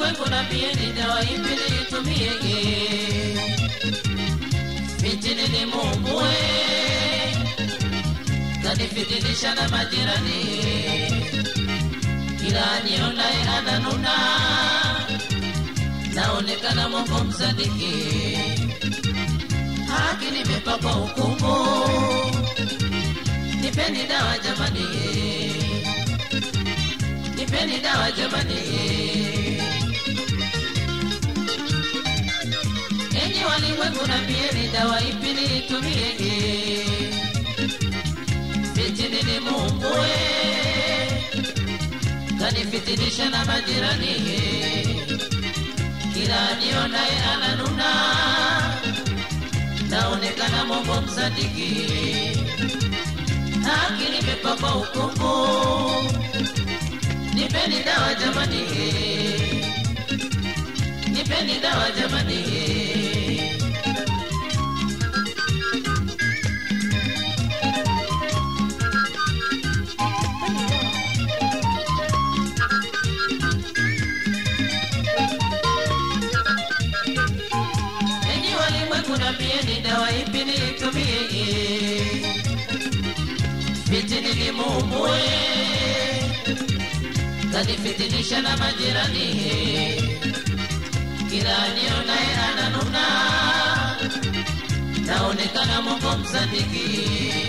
walimwengu na pieni dawa ipi niitumiege fitini ni mumbue kanifitinisha na majirani kila anionaye ananuna naonekana mongo msadiki haki nimepakwa hukumu nipeni dawa jamani nipeni dawa jamani enyi walimwengu nambieni dawa ipi niitumiege fitini ni mumbue kanifitinisha na majirani kila nionaye ananuna naonekana mongo msadiki haki nimepakwa hukumu nipeni dawa jamani nipeni dawa jamani enyi walimwengu nambieni dawa ipi niitumie fitini ni mumbue kanifitinisha na majirani kila nionaye ananuna naonekana mongo msadiki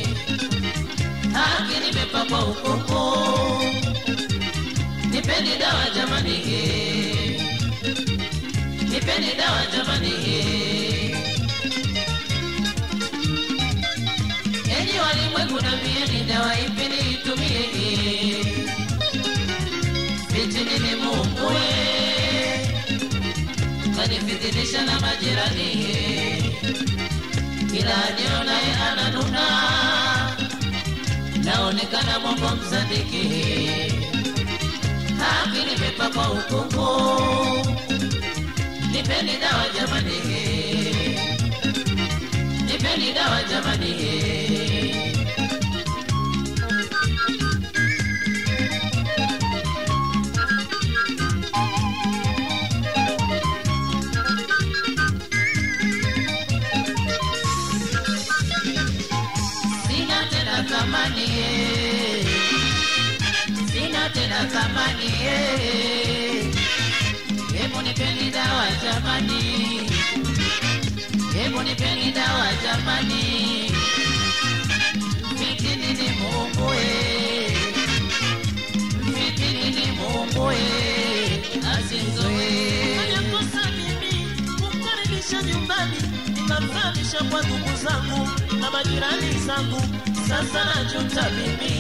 haki nimepakwa hukumu nipeni dawa jamani nipeni dawa jamani enyi walimwengu nambieni dawa ipi niitumie fitini ni mumbue kanifitinisha na majirani kila nionaye ananuna naonekana mongo msadiki haki nimepakwa hukumu nipeni dawa jamani nipeni dawa jamani sina tena thamani eh. sina tena thamani eh. hebu nipeni dawa jamani hebu nipeni dawa jamani fitini ni mungu eh. fitini ni mungu eh. asizoe Makosa mimi kumkaribisha nyumbani, nikamfahamisha kwa ndugu zangu na majirani zangu. Sasa najuta mimi,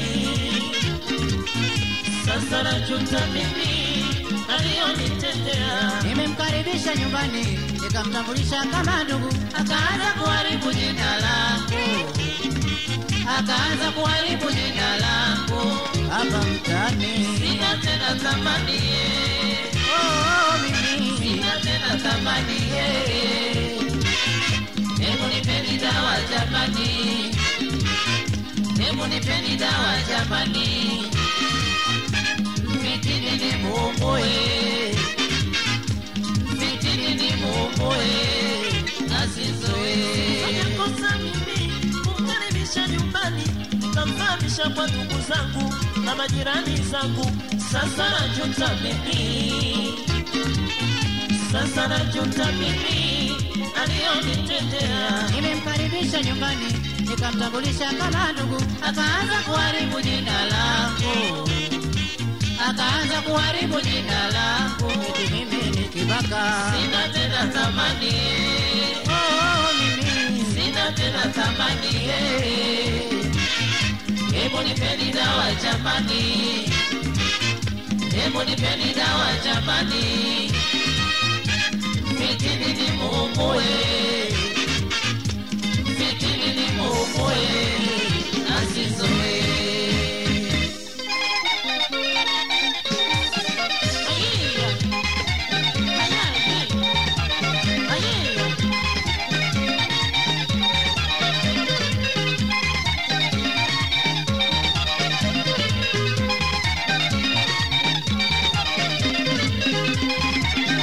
sasa najuta mimi aliyonitendea. nimemkaribisha nyumbani nikamtambulisha kama ndugu akaanza kuharibu jina langu akaanza kuharibu jina langu hapa mtani sina tena thamani eh. oh, mimi sina tena thamani eh. hebu nipeni dawa jamani hebu nipeni dawa jamani fitini ni mungu eh. fitini ni mungu eh. asizoe Makosa mimi kumkaribisha nyumbani, nikamfahamisha kwa ndugu zangu na majirani zangu. Sasa najuta mimi, sasa najuta mimi aliyonitendea. nimemkaribisha nyumbani nikamtambulisha kama ndugu akaanza kuharibu jina langu akaanza kuharibu jina langu eti mimi ni kibaka sina tena thamani oh, mimi sina tena thamani eh. hebu nipeni dawa jamani hebu nipeni dawa jamani fitini ni mungu eh. fitini ni mungu eh. asizoe Ayé,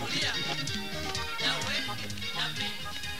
kulia nawe nami